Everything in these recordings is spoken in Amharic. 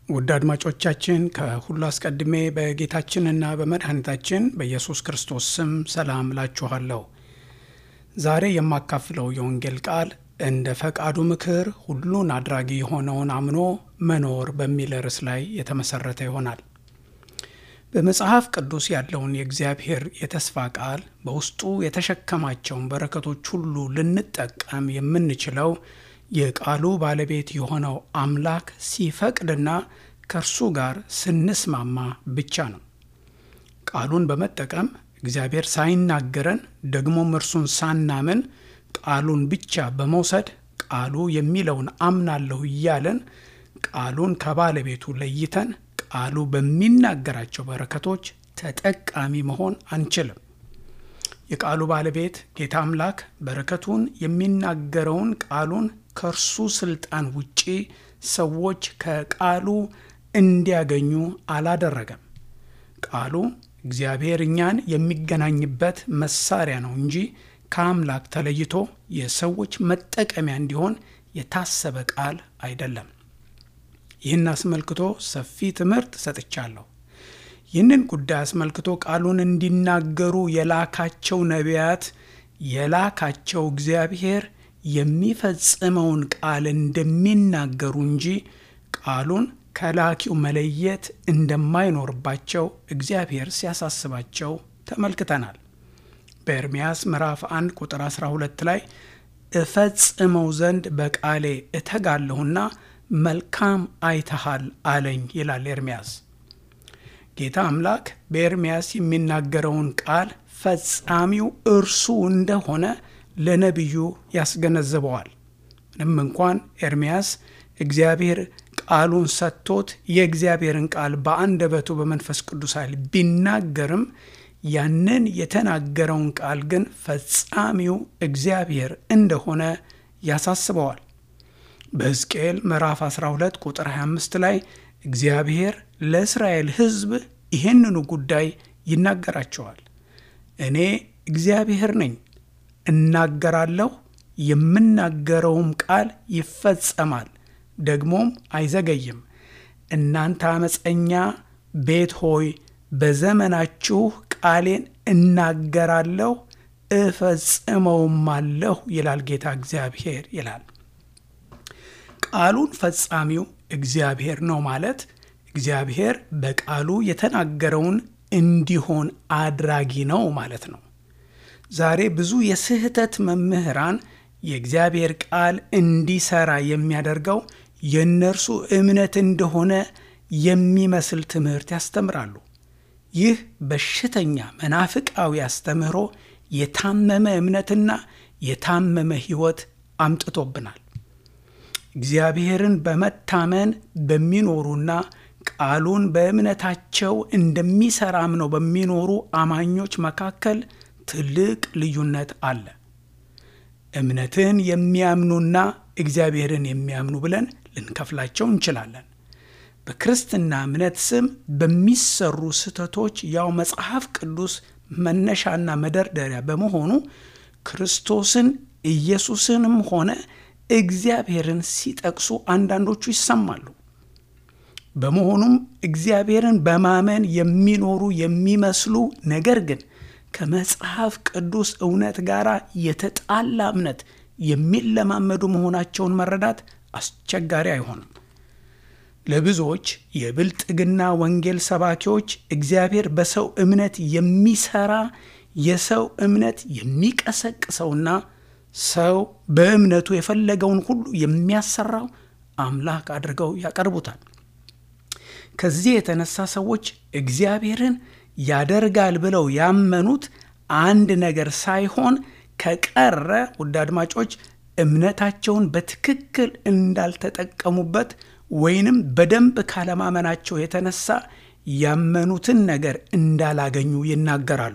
ውድ አድማጮቻችን ከሁሉ አስቀድሜ በጌታችንና በመድኃኒታችን በኢየሱስ ክርስቶስ ስም ሰላም እላችኋለሁ። ዛሬ የማካፍለው የወንጌል ቃል እንደ ፈቃዱ ምክር ሁሉን አድራጊ የሆነውን አምኖ መኖር በሚል ርዕስ ላይ የተመሰረተ ይሆናል። በመጽሐፍ ቅዱስ ያለውን የእግዚአብሔር የተስፋ ቃል በውስጡ የተሸከማቸውን በረከቶች ሁሉ ልንጠቀም የምንችለው የቃሉ ባለቤት የሆነው አምላክ ሲፈቅድና ከእርሱ ጋር ስንስማማ ብቻ ነው። ቃሉን በመጠቀም እግዚአብሔር ሳይናገረን ደግሞም እርሱን ሳናምን ቃሉን ብቻ በመውሰድ ቃሉ የሚለውን አምናለሁ እያለን ቃሉን ከባለቤቱ ለይተን ቃሉ በሚናገራቸው በረከቶች ተጠቃሚ መሆን አንችልም። የቃሉ ባለቤት ጌታ አምላክ በረከቱን የሚናገረውን ቃሉን ከእርሱ ስልጣን ውጪ ሰዎች ከቃሉ እንዲያገኙ አላደረገም። ቃሉ እግዚአብሔር እኛን የሚገናኝበት መሳሪያ ነው እንጂ ከአምላክ ተለይቶ የሰዎች መጠቀሚያ እንዲሆን የታሰበ ቃል አይደለም። ይህን አስመልክቶ ሰፊ ትምህርት ሰጥቻለሁ። ይህንን ጉዳይ አስመልክቶ ቃሉን እንዲናገሩ የላካቸው ነቢያት የላካቸው እግዚአብሔር የሚፈጽመውን ቃል እንደሚናገሩ እንጂ ቃሉን ከላኪው መለየት እንደማይኖርባቸው እግዚአብሔር ሲያሳስባቸው ተመልክተናል። በኤርምያስ ምዕራፍ 1 ቁጥር 12 ላይ እፈጽመው ዘንድ በቃሌ እተጋለሁና መልካም አይተሃል አለኝ ይላል ኤርምያስ። ጌታ አምላክ በኤርምያስ የሚናገረውን ቃል ፈጻሚው እርሱ እንደሆነ ለነቢዩ ያስገነዝበዋል። ምንም እንኳን ኤርምያስ እግዚአብሔር ቃሉን ሰጥቶት የእግዚአብሔርን ቃል በአንደበቱ በመንፈስ ቅዱስ ኃይል ቢናገርም ያንን የተናገረውን ቃል ግን ፈጻሚው እግዚአብሔር እንደሆነ ያሳስበዋል። በሕዝቅኤል ምዕራፍ 12 ቁጥር 25 ላይ እግዚአብሔር ለእስራኤል ሕዝብ ይህንኑ ጉዳይ ይናገራቸዋል። እኔ እግዚአብሔር ነኝ፣ እናገራለሁ፣ የምናገረውም ቃል ይፈጸማል፣ ደግሞም አይዘገይም። እናንተ አመፀኛ ቤት ሆይ በዘመናችሁ ቃሌን እናገራለሁ እፈጽመውም አለሁ ይላል ጌታ እግዚአብሔር ይላል። ቃሉን ፈጻሚው እግዚአብሔር ነው ማለት እግዚአብሔር በቃሉ የተናገረውን እንዲሆን አድራጊ ነው ማለት ነው። ዛሬ ብዙ የስህተት መምህራን የእግዚአብሔር ቃል እንዲሰራ የሚያደርገው የእነርሱ እምነት እንደሆነ የሚመስል ትምህርት ያስተምራሉ። ይህ በሽተኛ መናፍቃዊ አስተምህሮ የታመመ እምነትና የታመመ ሕይወት አምጥቶብናል። እግዚአብሔርን በመታመን በሚኖሩና ቃሉን በእምነታቸው እንደሚሰራ አምነው በሚኖሩ አማኞች መካከል ትልቅ ልዩነት አለ። እምነትን የሚያምኑና እግዚአብሔርን የሚያምኑ ብለን ልንከፍላቸው እንችላለን። በክርስትና እምነት ስም በሚሰሩ ስህተቶች ያው መጽሐፍ ቅዱስ መነሻና መደርደሪያ በመሆኑ ክርስቶስን ኢየሱስንም ሆነ እግዚአብሔርን ሲጠቅሱ አንዳንዶቹ ይሰማሉ። በመሆኑም እግዚአብሔርን በማመን የሚኖሩ የሚመስሉ ነገር ግን ከመጽሐፍ ቅዱስ እውነት ጋር የተጣላ እምነት የሚለማመዱ መሆናቸውን መረዳት አስቸጋሪ አይሆንም። ለብዙዎች የብልጥግና ወንጌል ሰባኪዎች እግዚአብሔር በሰው እምነት የሚሰራ የሰው እምነት የሚቀሰቅሰውና ሰው በእምነቱ የፈለገውን ሁሉ የሚያሰራው አምላክ አድርገው ያቀርቡታል። ከዚህ የተነሳ ሰዎች እግዚአብሔርን ያደርጋል ብለው ያመኑት አንድ ነገር ሳይሆን ከቀረ ውድ አድማጮች እምነታቸውን በትክክል እንዳልተጠቀሙበት ወይንም በደንብ ካለማመናቸው የተነሳ ያመኑትን ነገር እንዳላገኙ ይናገራሉ።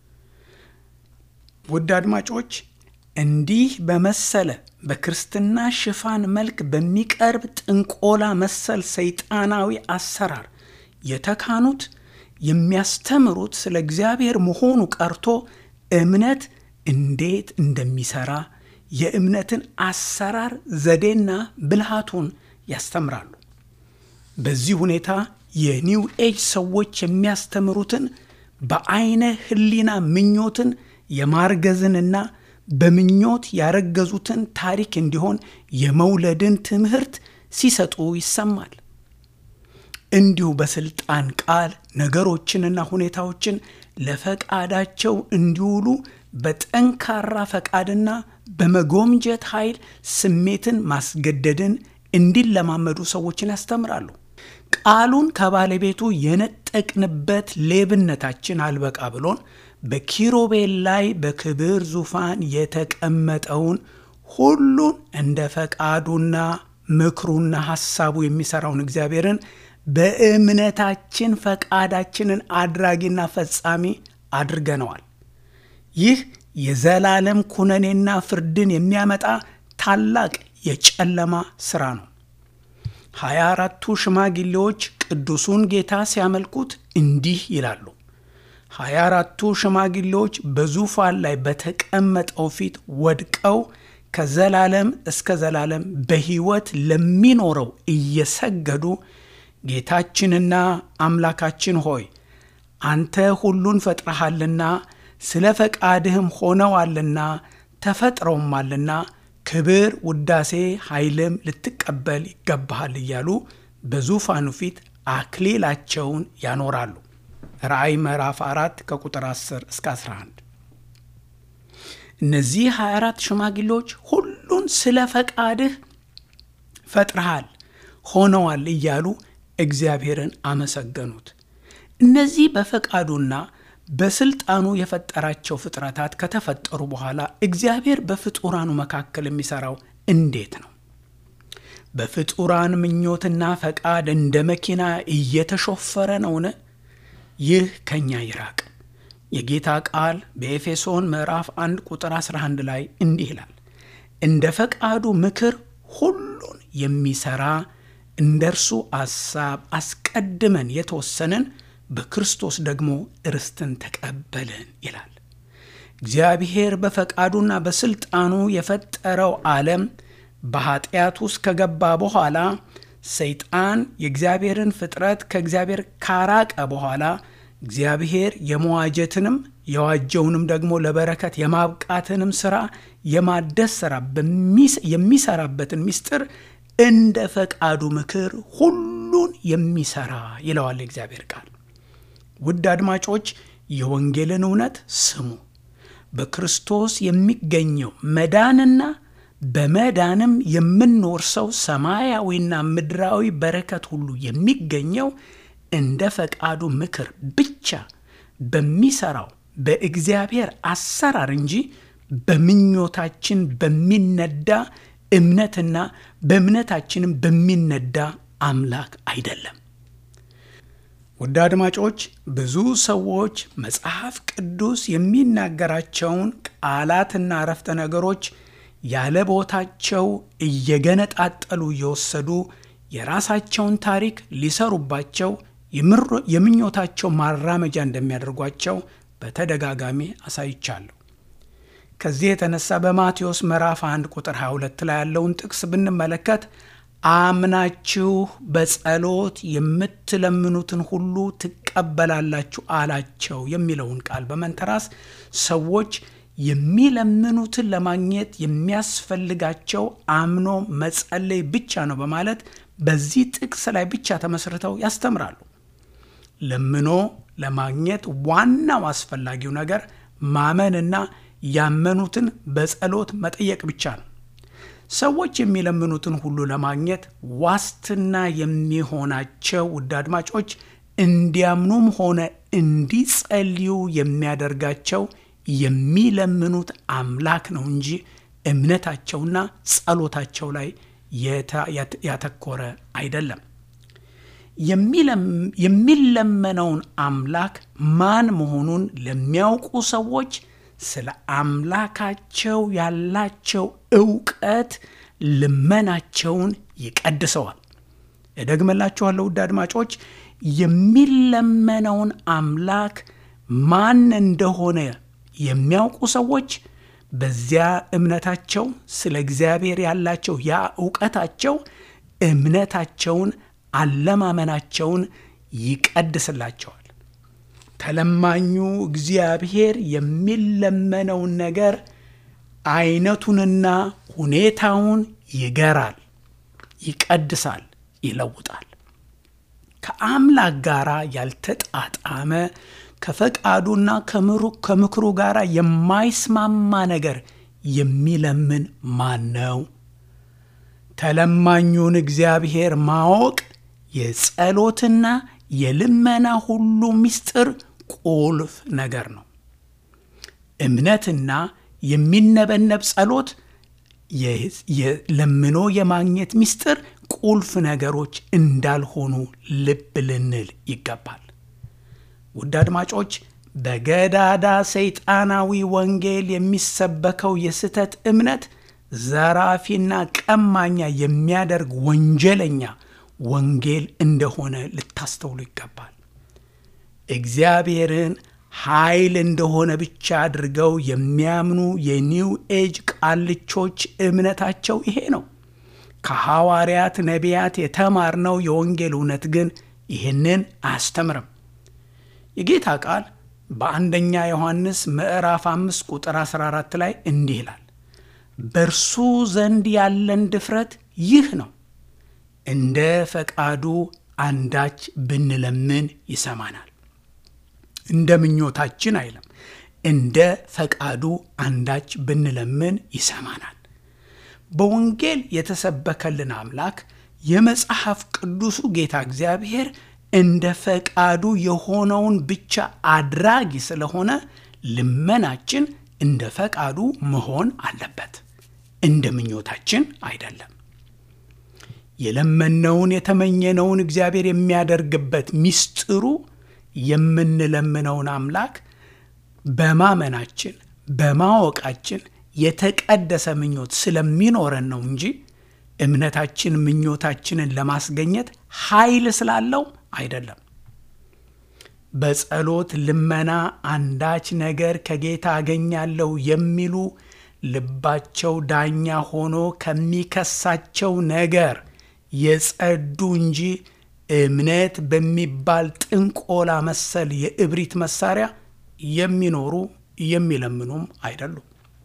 ውድ አድማጮች እንዲህ በመሰለ በክርስትና ሽፋን መልክ በሚቀርብ ጥንቆላ መሰል ሰይጣናዊ አሰራር የተካኑት የሚያስተምሩት ስለ እግዚአብሔር መሆኑ ቀርቶ እምነት እንዴት እንደሚሰራ የእምነትን አሰራር ዘዴና ብልሃቱን ያስተምራሉ። በዚህ ሁኔታ የኒው ኤጅ ሰዎች የሚያስተምሩትን በአይነ ህሊና ምኞትን የማርገዝንና በምኞት ያረገዙትን ታሪክ እንዲሆን የመውለድን ትምህርት ሲሰጡ ይሰማል። እንዲሁ በስልጣን ቃል ነገሮችንና ሁኔታዎችን ለፈቃዳቸው እንዲውሉ በጠንካራ ፈቃድና በመጎምጀት ኃይል ስሜትን ማስገደድን እንዲለማመዱ ሰዎችን ያስተምራሉ። ቃሉን ከባለቤቱ የነጠቅንበት ሌብነታችን አልበቃ ብሎን በኪሩቤል ላይ በክብር ዙፋን የተቀመጠውን ሁሉን እንደ ፈቃዱና ምክሩና ሐሳቡ የሚሠራውን እግዚአብሔርን በእምነታችን ፈቃዳችንን አድራጊና ፈጻሚ አድርገነዋል። ይህ የዘላለም ኩነኔና ፍርድን የሚያመጣ ታላቅ የጨለማ ሥራ ነው። ሀያ አራቱ ሽማግሌዎች ቅዱሱን ጌታ ሲያመልኩት እንዲህ ይላሉ። ሀያ አራቱ ሽማግሌዎች በዙፋን ላይ በተቀመጠው ፊት ወድቀው ከዘላለም እስከ ዘላለም በሕይወት ለሚኖረው እየሰገዱ ጌታችንና አምላካችን ሆይ አንተ ሁሉን ፈጥረሃልና ስለ ፈቃድህም ሆነዋልና ተፈጥረውማልና ክብር፣ ውዳሴ፣ ኃይልም ልትቀበል ይገባሃል እያሉ በዙፋኑ ፊት አክሊላቸውን ያኖራሉ። ራእይ ምዕራፍ 4 ከቁጥር 10 እስከ 11። እነዚህ 24 ሽማግሌዎች ሁሉን ስለ ፈቃድህ ፈጥረሃል ሆነዋል እያሉ እግዚአብሔርን አመሰገኑት። እነዚህ በፈቃዱና በስልጣኑ የፈጠራቸው ፍጥረታት ከተፈጠሩ በኋላ እግዚአብሔር በፍጡራኑ መካከል የሚሠራው እንዴት ነው? በፍጡራን ምኞትና ፈቃድ እንደ መኪና እየተሾፈረ ነውን? ይህ ከእኛ ይራቅ። የጌታ ቃል በኤፌሶን ምዕራፍ 1 ቁጥር 11 ላይ እንዲህ ይላል፣ እንደ ፈቃዱ ምክር ሁሉን የሚሠራ እንደ እርሱ አሳብ አስቀድመን የተወሰንን በክርስቶስ ደግሞ ርስትን ተቀበልን ይላል። እግዚአብሔር በፈቃዱና በስልጣኑ የፈጠረው ዓለም በኃጢአት ውስጥ ከገባ በኋላ ሰይጣን የእግዚአብሔርን ፍጥረት ከእግዚአብሔር ካራቀ በኋላ እግዚአብሔር የመዋጀትንም የዋጀውንም ደግሞ ለበረከት የማብቃትንም ሥራ የማደስ ሥራ የሚሰራበትን ምስጢር እንደ ፈቃዱ ምክር ሁሉን የሚሰራ ይለዋል የእግዚአብሔር ቃል። ውድ አድማጮች የወንጌልን እውነት ስሙ። በክርስቶስ የሚገኘው መዳንና በመዳንም የምንወርሰው ሰማያዊና ምድራዊ በረከት ሁሉ የሚገኘው እንደ ፈቃዱ ምክር ብቻ በሚሰራው በእግዚአብሔር አሰራር እንጂ በምኞታችን በሚነዳ እምነትና በእምነታችንም በሚነዳ አምላክ አይደለም። ውድ አድማጮች ብዙ ሰዎች መጽሐፍ ቅዱስ የሚናገራቸውን ቃላትና አረፍተ ነገሮች ያለ ቦታቸው እየገነጣጠሉ እየወሰዱ የራሳቸውን ታሪክ ሊሰሩባቸው የምኞታቸው ማራመጃ እንደሚያደርጓቸው በተደጋጋሚ አሳይቻለሁ። ከዚህ የተነሳ በማቴዎስ ምዕራፍ 1 ቁጥር 22 ላይ ያለውን ጥቅስ ብንመለከት አምናችሁ በጸሎት የምትለምኑትን ሁሉ ትቀበላላችሁ አላቸው የሚለውን ቃል በመንተራስ ሰዎች የሚለምኑትን ለማግኘት የሚያስፈልጋቸው አምኖ መጸለይ ብቻ ነው በማለት በዚህ ጥቅስ ላይ ብቻ ተመስርተው ያስተምራሉ። ለምኖ ለማግኘት ዋናው አስፈላጊው ነገር ማመንና ያመኑትን በጸሎት መጠየቅ ብቻ ነው። ሰዎች የሚለምኑትን ሁሉ ለማግኘት ዋስትና የሚሆናቸው ውድ አድማጮች እንዲያምኑም ሆነ እንዲጸልዩ የሚያደርጋቸው የሚለምኑት አምላክ ነው እንጂ እምነታቸውና ጸሎታቸው ላይ ያተኮረ አይደለም። የሚለመነውን አምላክ ማን መሆኑን ለሚያውቁ ሰዎች ስለ አምላካቸው ያላቸው እውቀት ልመናቸውን ይቀድሰዋል። እደግመላችኋለሁ ውድ አድማጮች፣ የሚለመነውን አምላክ ማን እንደሆነ የሚያውቁ ሰዎች በዚያ እምነታቸው ስለ እግዚአብሔር ያላቸው ያ እውቀታቸው እምነታቸውን አለማመናቸውን ይቀድስላቸዋል። ተለማኙ እግዚአብሔር የሚለመነውን ነገር አይነቱንና ሁኔታውን ይገራል፣ ይቀድሳል፣ ይለውጣል። ከአምላክ ጋር ያልተጣጣመ ከፈቃዱና ከምክሩ ጋር የማይስማማ ነገር የሚለምን ማን ነው? ተለማኙን እግዚአብሔር ማወቅ የጸሎትና የልመና ሁሉ ምስጢር ቁልፍ ነገር ነው። እምነትና የሚነበነብ ጸሎት ለምኖ የማግኘት ምስጢር ቁልፍ ነገሮች እንዳልሆኑ ልብ ልንል ይገባል። ውድ አድማጮች፣ በገዳዳ ሰይጣናዊ ወንጌል የሚሰበከው የስህተት እምነት ዘራፊና ቀማኛ የሚያደርግ ወንጀለኛ ወንጌል እንደሆነ ልታስተውሉ ይገባል። እግዚአብሔርን ኃይል እንደሆነ ብቻ አድርገው የሚያምኑ የኒው ኤጅ ቃልቾች እምነታቸው ይሄ ነው። ከሐዋርያት ነቢያት የተማርነው የወንጌል እውነት ግን ይህንን አያስተምርም። የጌታ ቃል በአንደኛ ዮሐንስ ምዕራፍ 5 ቁጥር 14 ላይ እንዲህ ይላል፣ በእርሱ ዘንድ ያለን ድፍረት ይህ ነው፣ እንደ ፈቃዱ አንዳች ብንለምን ይሰማናል። እንደ ምኞታችን አይለም፣ እንደ ፈቃዱ አንዳች ብንለምን ይሰማናል። በወንጌል የተሰበከልን አምላክ የመጽሐፍ ቅዱሱ ጌታ እግዚአብሔር እንደ ፈቃዱ የሆነውን ብቻ አድራጊ ስለሆነ ልመናችን እንደ ፈቃዱ መሆን አለበት፣ እንደ ምኞታችን አይደለም። የለመነውን የተመኘነውን እግዚአብሔር የሚያደርግበት ምስጢሩ የምንለምነውን አምላክ በማመናችን በማወቃችን የተቀደሰ ምኞት ስለሚኖረን ነው እንጂ እምነታችን ምኞታችንን ለማስገኘት ኃይል ስላለው አይደለም። በጸሎት ልመና አንዳች ነገር ከጌታ አገኛለሁ የሚሉ ልባቸው ዳኛ ሆኖ ከሚከሳቸው ነገር የጸዱ እንጂ እምነት በሚባል ጥንቆላ መሰል የእብሪት መሳሪያ የሚኖሩ የሚለምኑም አይደሉም።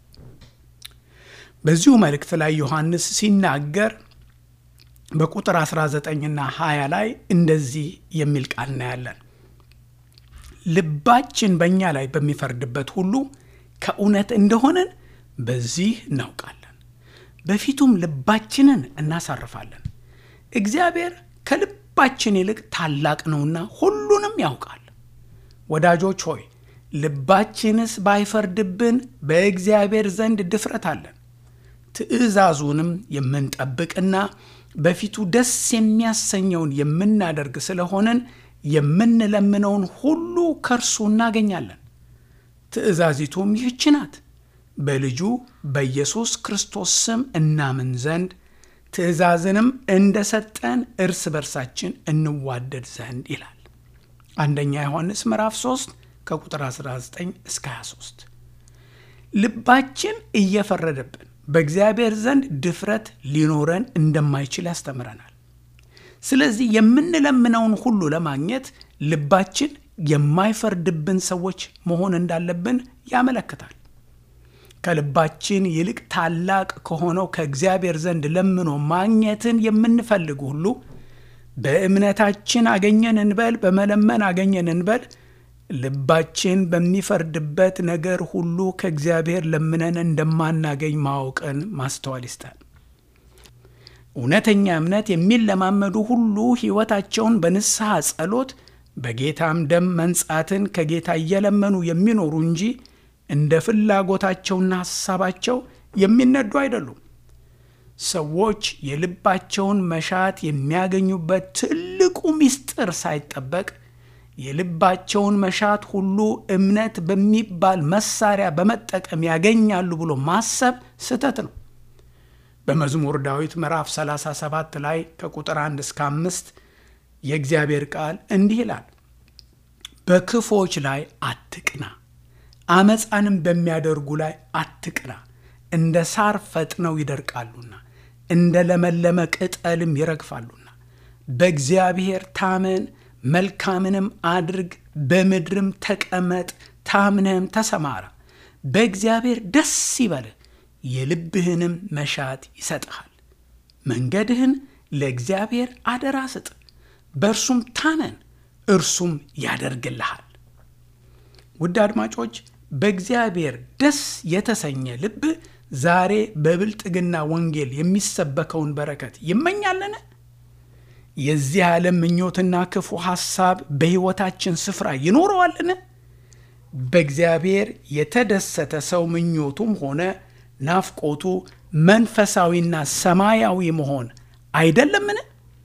በዚሁ መልእክት ላይ ዮሐንስ ሲናገር በቁጥር 19ና 20 ላይ እንደዚህ የሚል ቃል እናያለን። ልባችን በእኛ ላይ በሚፈርድበት ሁሉ ከእውነት እንደሆነን በዚህ እናውቃለን፣ በፊቱም ልባችንን እናሳርፋለን። እግዚአብሔር ከልባችን ይልቅ ታላቅ ነውና ሁሉንም ያውቃል። ወዳጆች ሆይ ልባችንስ ባይፈርድብን በእግዚአብሔር ዘንድ ድፍረት አለን። ትእዛዙንም የምንጠብቅና በፊቱ ደስ የሚያሰኘውን የምናደርግ ስለሆንን የምንለምነውን ሁሉ ከእርሱ እናገኛለን። ትእዛዚቱም ይህች ናት፣ በልጁ በኢየሱስ ክርስቶስ ስም እናምን ዘንድ ትእዛዝንም እንደሰጠን እርስ በርሳችን እንዋደድ ዘንድ ይላል። አንደኛ ዮሐንስ ምዕራፍ 3 ከቁጥር 19 እስከ 23 ልባችን እየፈረደብን በእግዚአብሔር ዘንድ ድፍረት ሊኖረን እንደማይችል ያስተምረናል። ስለዚህ የምንለምነውን ሁሉ ለማግኘት ልባችን የማይፈርድብን ሰዎች መሆን እንዳለብን ያመለክታል። ከልባችን ይልቅ ታላቅ ከሆነው ከእግዚአብሔር ዘንድ ለምኖ ማግኘትን የምንፈልግ ሁሉ በእምነታችን አገኘን እንበል፣ በመለመን አገኘን እንበል ልባችን በሚፈርድበት ነገር ሁሉ ከእግዚአብሔር ለምነን እንደማናገኝ ማወቅን ማስተዋል ይስጣል። እውነተኛ እምነት የሚለማመዱ ሁሉ ሕይወታቸውን በንስሐ ጸሎት፣ በጌታም ደም መንጻትን ከጌታ እየለመኑ የሚኖሩ እንጂ እንደ ፍላጎታቸውና ሐሳባቸው የሚነዱ አይደሉም። ሰዎች የልባቸውን መሻት የሚያገኙበት ትልቁ ምስጢር ሳይጠበቅ የልባቸውን መሻት ሁሉ እምነት በሚባል መሳሪያ በመጠቀም ያገኛሉ ብሎ ማሰብ ስህተት ነው። በመዝሙር ዳዊት ምዕራፍ 37 ላይ ከቁጥር 1 እስከ 5 የእግዚአብሔር ቃል እንዲህ ይላል፣ በክፎች ላይ አትቅና፣ አመፃንም በሚያደርጉ ላይ አትቅና፣ እንደ ሳር ፈጥነው ይደርቃሉና እንደ ለመለመ ቅጠልም ይረግፋሉና በእግዚአብሔር ታመን፣ መልካምንም አድርግ፣ በምድርም ተቀመጥ፣ ታምነህም ተሰማራ። በእግዚአብሔር ደስ ይበልህ፣ የልብህንም መሻት ይሰጥሃል። መንገድህን ለእግዚአብሔር አደራ ስጥ፣ በእርሱም ታመን፣ እርሱም ያደርግልሃል። ውድ አድማጮች በእግዚአብሔር ደስ የተሰኘ ልብ ዛሬ በብልጥግና ወንጌል የሚሰበከውን በረከት ይመኛልን? የዚህ ዓለም ምኞትና ክፉ ሐሳብ በሕይወታችን ስፍራ ይኖረዋልን? በእግዚአብሔር የተደሰተ ሰው ምኞቱም ሆነ ናፍቆቱ መንፈሳዊና ሰማያዊ መሆን አይደለምን?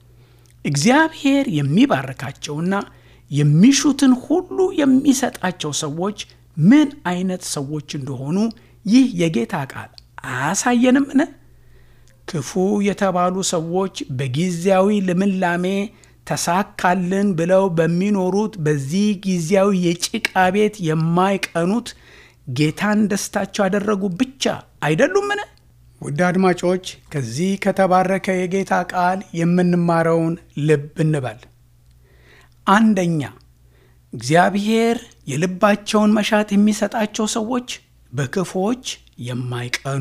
እግዚአብሔር የሚባርካቸውና የሚሹትን ሁሉ የሚሰጣቸው ሰዎች ምን አይነት ሰዎች እንደሆኑ ይህ የጌታ ቃል አያሳየንምን? ክፉ የተባሉ ሰዎች በጊዜያዊ ልምላሜ ተሳካልን ብለው በሚኖሩት በዚህ ጊዜያዊ የጭቃ ቤት የማይቀኑት ጌታን ደስታቸው ያደረጉ ብቻ አይደሉምን? ውድ አድማጮች ከዚህ ከተባረከ የጌታ ቃል የምንማረውን ልብ እንበል። አንደኛ እግዚአብሔር የልባቸውን መሻት የሚሰጣቸው ሰዎች በክፉዎች የማይቀኑ፣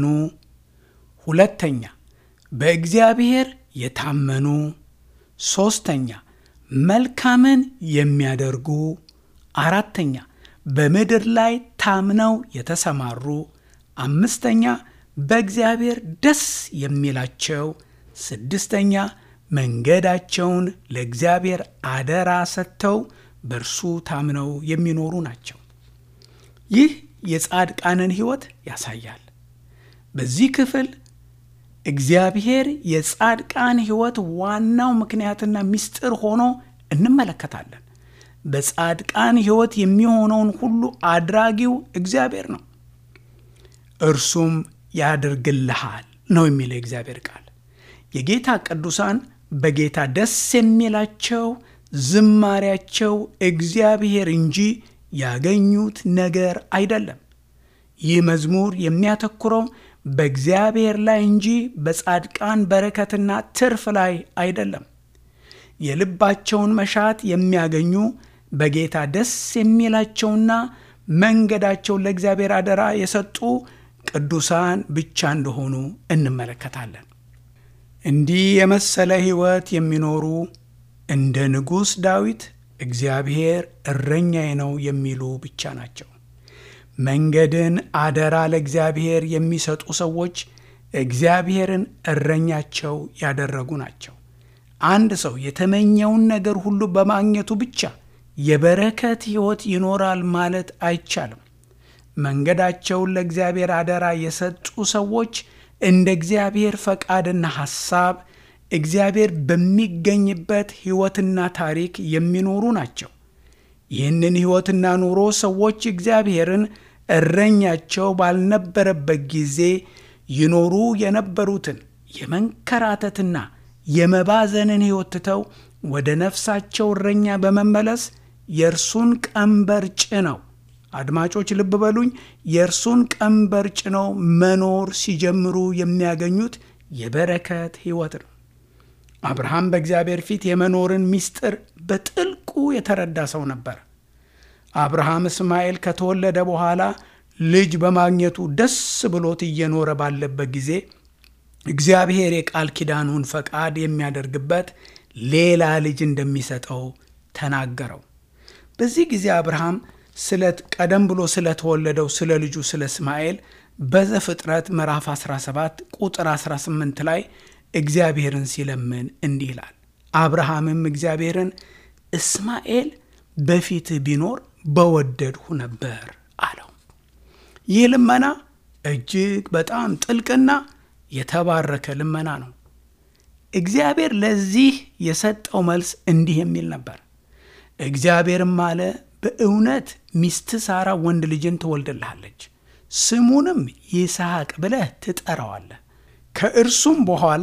ሁለተኛ በእግዚአብሔር የታመኑ፣ ሦስተኛ መልካምን የሚያደርጉ፣ አራተኛ በምድር ላይ ታምነው የተሰማሩ፣ አምስተኛ በእግዚአብሔር ደስ የሚላቸው፣ ስድስተኛ መንገዳቸውን ለእግዚአብሔር አደራ ሰጥተው በእርሱ ታምነው የሚኖሩ ናቸው። ይህ የጻድቃንን ሕይወት ያሳያል። በዚህ ክፍል እግዚአብሔር የጻድቃን ሕይወት ዋናው ምክንያትና ምስጢር ሆኖ እንመለከታለን። በጻድቃን ሕይወት የሚሆነውን ሁሉ አድራጊው እግዚአብሔር ነው። እርሱም ያደርግልሃል ነው የሚለው የእግዚአብሔር ቃል። የጌታ ቅዱሳን በጌታ ደስ የሚላቸው ዝማሪያቸው እግዚአብሔር እንጂ ያገኙት ነገር አይደለም። ይህ መዝሙር የሚያተኩረው በእግዚአብሔር ላይ እንጂ በጻድቃን በረከትና ትርፍ ላይ አይደለም። የልባቸውን መሻት የሚያገኙ በጌታ ደስ የሚላቸውና መንገዳቸውን ለእግዚአብሔር አደራ የሰጡ ቅዱሳን ብቻ እንደሆኑ እንመለከታለን። እንዲህ የመሰለ ሕይወት የሚኖሩ እንደ ንጉሥ ዳዊት እግዚአብሔር እረኛዬ ነው የሚሉ ብቻ ናቸው። መንገድን አደራ ለእግዚአብሔር የሚሰጡ ሰዎች እግዚአብሔርን እረኛቸው ያደረጉ ናቸው። አንድ ሰው የተመኘውን ነገር ሁሉ በማግኘቱ ብቻ የበረከት ሕይወት ይኖራል ማለት አይቻልም። መንገዳቸውን ለእግዚአብሔር አደራ የሰጡ ሰዎች እንደ እግዚአብሔር ፈቃድና ሐሳብ እግዚአብሔር በሚገኝበት ሕይወትና ታሪክ የሚኖሩ ናቸው። ይህንን ሕይወትና ኑሮ ሰዎች እግዚአብሔርን እረኛቸው ባልነበረበት ጊዜ ይኖሩ የነበሩትን የመንከራተትና የመባዘንን ሕይወት ትተው ወደ ነፍሳቸው እረኛ በመመለስ የእርሱን ቀንበር ጭነው አድማጮች ልብ በሉኝ፣ የእርሱን ቀንበር ጭነው መኖር ሲጀምሩ የሚያገኙት የበረከት ሕይወት ነው። አብርሃም በእግዚአብሔር ፊት የመኖርን ምስጢር በጥልቁ የተረዳ ሰው ነበር። አብርሃም እስማኤል ከተወለደ በኋላ ልጅ በማግኘቱ ደስ ብሎት እየኖረ ባለበት ጊዜ እግዚአብሔር የቃል ኪዳኑን ፈቃድ የሚያደርግበት ሌላ ልጅ እንደሚሰጠው ተናገረው። በዚህ ጊዜ አብርሃም ስለት ቀደም ብሎ ስለተወለደው ስለ ልጁ ስለ እስማኤል በዘፍጥረት ምዕራፍ 17 ቁጥር 18 ላይ እግዚአብሔርን ሲለምን እንዲህ ይላል። አብርሃምም እግዚአብሔርን እስማኤል በፊትህ ቢኖር በወደድሁ ነበር አለው። ይህ ልመና እጅግ በጣም ጥልቅና የተባረከ ልመና ነው። እግዚአብሔር ለዚህ የሰጠው መልስ እንዲህ የሚል ነበር። እግዚአብሔርም አለ በእውነት ሚስት ሳራ ወንድ ልጅን ትወልድልሃለች፣ ስሙንም ይስሐቅ ብለህ ትጠራዋለህ። ከእርሱም በኋላ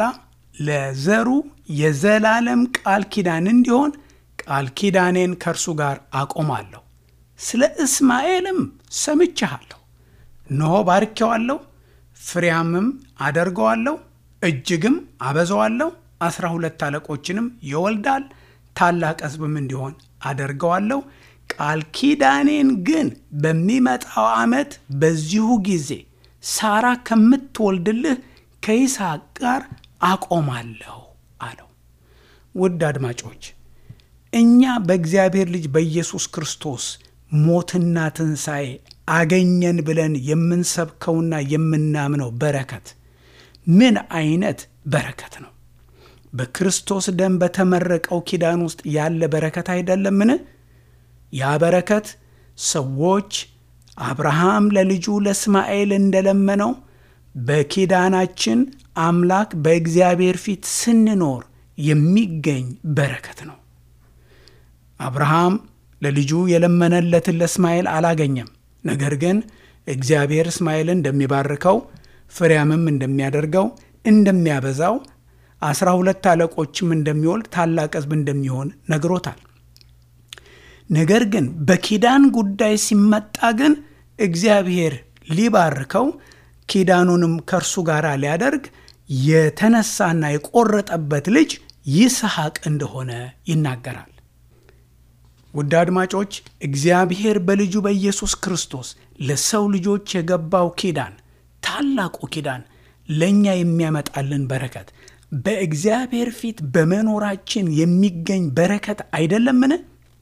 ለዘሩ የዘላለም ቃል ኪዳን እንዲሆን ቃል ኪዳኔን ከእርሱ ጋር አቆማለሁ። ስለ እስማኤልም ሰምቼሃለሁ። እነሆ ባርኬዋለሁ፣ ፍሬያምም አደርገዋለሁ፣ እጅግም አበዛዋለሁ፣ አስራ ሁለት አለቆችንም ይወልዳል፣ ታላቅ ሕዝብም እንዲሆን አደርገዋለሁ። ቃል ኪዳኔን ግን በሚመጣው ዓመት በዚሁ ጊዜ ሳራ ከምትወልድልህ ከይስሐቅ ጋር አቆማለሁ አለው። ውድ አድማጮች እኛ በእግዚአብሔር ልጅ በኢየሱስ ክርስቶስ ሞትና ትንሣኤ አገኘን ብለን የምንሰብከውና የምናምነው በረከት ምን አይነት በረከት ነው? በክርስቶስ ደም በተመረቀው ኪዳን ውስጥ ያለ በረከት አይደለምን? ያ በረከት ሰዎች አብርሃም ለልጁ ለእስማኤል እንደለመነው በኪዳናችን አምላክ በእግዚአብሔር ፊት ስንኖር የሚገኝ በረከት ነው። አብርሃም ለልጁ የለመነለትን ለእስማኤል አላገኘም። ነገር ግን እግዚአብሔር እስማኤልን እንደሚባርከው ፍሬያምም እንደሚያደርገው እንደሚያበዛው አስራ ሁለት አለቆችም እንደሚወልድ ታላቅ ሕዝብ እንደሚሆን ነግሮታል። ነገር ግን በኪዳን ጉዳይ ሲመጣ ግን እግዚአብሔር ሊባርከው ኪዳኑንም ከእርሱ ጋር ሊያደርግ የተነሳና የቆረጠበት ልጅ ይስሐቅ እንደሆነ ይናገራል። ውድ አድማጮች እግዚአብሔር በልጁ በኢየሱስ ክርስቶስ ለሰው ልጆች የገባው ኪዳን ታላቁ ኪዳን ለእኛ የሚያመጣልን በረከት በእግዚአብሔር ፊት በመኖራችን የሚገኝ በረከት አይደለምን?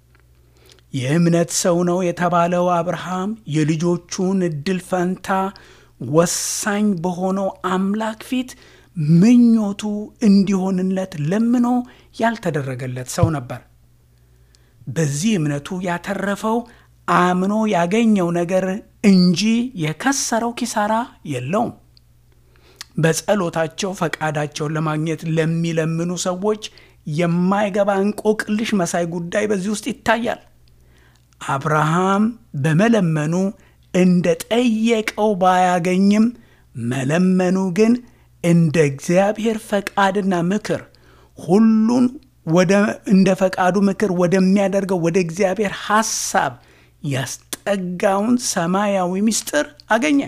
የእምነት ሰው ነው የተባለው አብርሃም የልጆቹን እድል ፈንታ ወሳኝ በሆነው አምላክ ፊት ምኞቱ እንዲሆንለት ለምኖ ያልተደረገለት ሰው ነበር። በዚህ እምነቱ ያተረፈው አምኖ ያገኘው ነገር እንጂ የከሰረው ኪሳራ የለውም። በጸሎታቸው ፈቃዳቸውን ለማግኘት ለሚለምኑ ሰዎች የማይገባ እንቆቅልሽ መሳይ ጉዳይ በዚህ ውስጥ ይታያል። አብርሃም በመለመኑ እንደ ጠየቀው ባያገኝም መለመኑ ግን እንደ እግዚአብሔር ፈቃድና ምክር ሁሉን እንደ ፈቃዱ ምክር ወደሚያደርገው ወደ እግዚአብሔር ሐሳብ ያስጠጋውን ሰማያዊ ምስጢር አገኘ።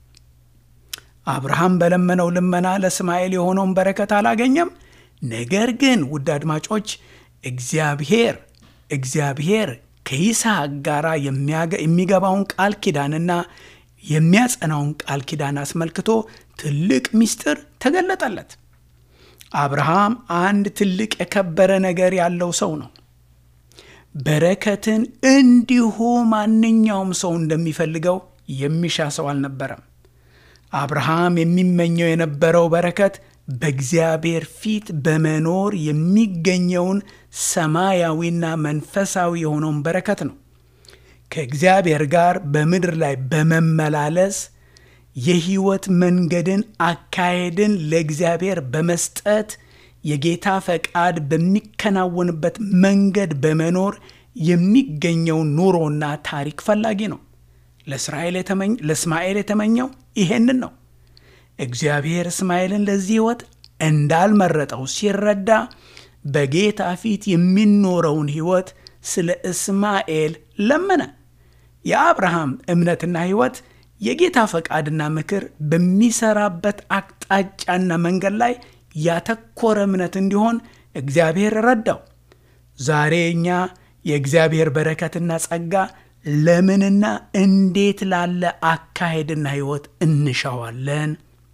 አብርሃም በለመነው ልመና ለእስማኤል የሆነውን በረከት አላገኘም። ነገር ግን ውድ አድማጮች እግዚአብሔር እግዚአብሔር ከይስሐቅ ጋር የሚገባውን ቃል ኪዳንና የሚያጸናውን ቃል ኪዳን አስመልክቶ ትልቅ ምስጢር ተገለጠለት። አብርሃም አንድ ትልቅ የከበረ ነገር ያለው ሰው ነው። በረከትን እንዲሁ ማንኛውም ሰው እንደሚፈልገው የሚሻ ሰው አልነበረም። አብርሃም የሚመኘው የነበረው በረከት በእግዚአብሔር ፊት በመኖር የሚገኘውን ሰማያዊና መንፈሳዊ የሆነውን በረከት ነው። ከእግዚአብሔር ጋር በምድር ላይ በመመላለስ የሕይወት መንገድን አካሄድን ለእግዚአብሔር በመስጠት የጌታ ፈቃድ በሚከናወንበት መንገድ በመኖር የሚገኘውን ኑሮና ታሪክ ፈላጊ ነው። ለእስማኤል የተመኘው ይሄንን ነው። እግዚአብሔር እስማኤልን ለዚህ ሕይወት እንዳልመረጠው ሲረዳ በጌታ ፊት የሚኖረውን ሕይወት ስለ እስማኤል ለመነ። የአብርሃም እምነትና ሕይወት የጌታ ፈቃድና ምክር በሚሰራበት አቅጣጫና መንገድ ላይ ያተኮረ እምነት እንዲሆን እግዚአብሔር ረዳው። ዛሬ እኛ የእግዚአብሔር በረከትና ጸጋ ለምንና እንዴት ላለ አካሄድና ሕይወት እንሻዋለን?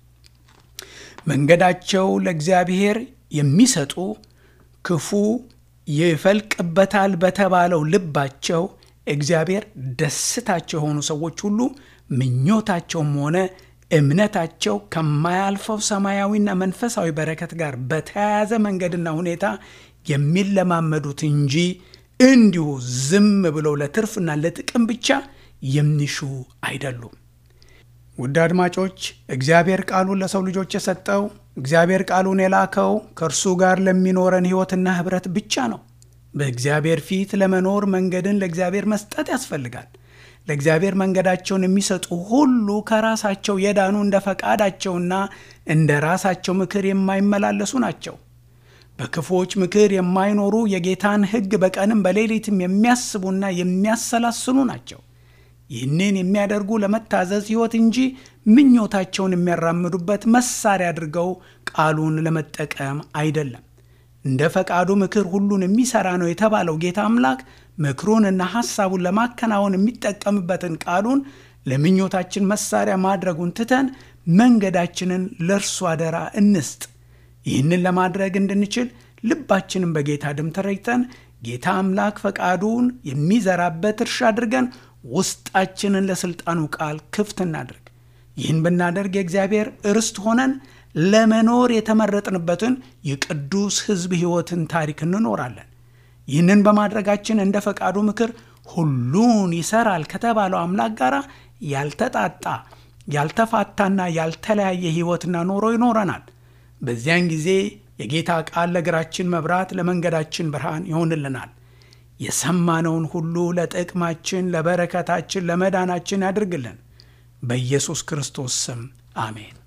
መንገዳቸው ለእግዚአብሔር የሚሰጡ ክፉ ይፈልቅበታል በተባለው ልባቸው እግዚአብሔር ደስታቸው የሆኑ ሰዎች ሁሉ ምኞታቸውም ሆነ እምነታቸው ከማያልፈው ሰማያዊና መንፈሳዊ በረከት ጋር በተያያዘ መንገድና ሁኔታ የሚለማመዱት እንጂ እንዲሁ ዝም ብለው ለትርፍና ለጥቅም ብቻ የሚሹ አይደሉም። ውድ አድማጮች እግዚአብሔር ቃሉን ለሰው ልጆች የሰጠው እግዚአብሔር ቃሉን የላከው ከእርሱ ጋር ለሚኖረን ሕይወትና ኅብረት ብቻ ነው። በእግዚአብሔር ፊት ለመኖር መንገድን ለእግዚአብሔር መስጠት ያስፈልጋል። ለእግዚአብሔር መንገዳቸውን የሚሰጡ ሁሉ ከራሳቸው የዳኑ እንደ ፈቃዳቸውና እንደ ራሳቸው ምክር የማይመላለሱ ናቸው። በክፉዎች ምክር የማይኖሩ የጌታን ሕግ በቀንም በሌሊትም የሚያስቡና የሚያሰላስሉ ናቸው። ይህንን የሚያደርጉ ለመታዘዝ ሕይወት እንጂ ምኞታቸውን የሚያራምዱበት መሳሪያ አድርገው ቃሉን ለመጠቀም አይደለም። እንደ ፈቃዱ ምክር ሁሉን የሚሠራ ነው የተባለው ጌታ አምላክ ምክሩንና ሐሳቡን ለማከናወን የሚጠቀምበትን ቃሉን ለምኞታችን መሳሪያ ማድረጉን ትተን መንገዳችንን ለእርሱ አደራ እንስጥ። ይህንን ለማድረግ እንድንችል ልባችንን በጌታ ደም ተረጭተን ጌታ አምላክ ፈቃዱን የሚዘራበት እርሻ አድርገን ውስጣችንን ለሥልጣኑ ቃል ክፍት እናድርግ። ይህን ብናደርግ የእግዚአብሔር ርስት ሆነን ለመኖር የተመረጥንበትን የቅዱስ ሕዝብ ሕይወትን ታሪክ እንኖራለን። ይህንን በማድረጋችን እንደ ፈቃዱ ምክር ሁሉን ይሰራል ከተባለው አምላክ ጋር ያልተጣጣ ያልተፋታና ያልተለያየ ሕይወትና ኖሮ ይኖረናል። በዚያን ጊዜ የጌታ ቃል ለእግራችን መብራት፣ ለመንገዳችን ብርሃን ይሆንልናል። የሰማነውን ሁሉ ለጥቅማችን፣ ለበረከታችን፣ ለመዳናችን ያድርግልን። በኢየሱስ ክርስቶስ ስም አሜን።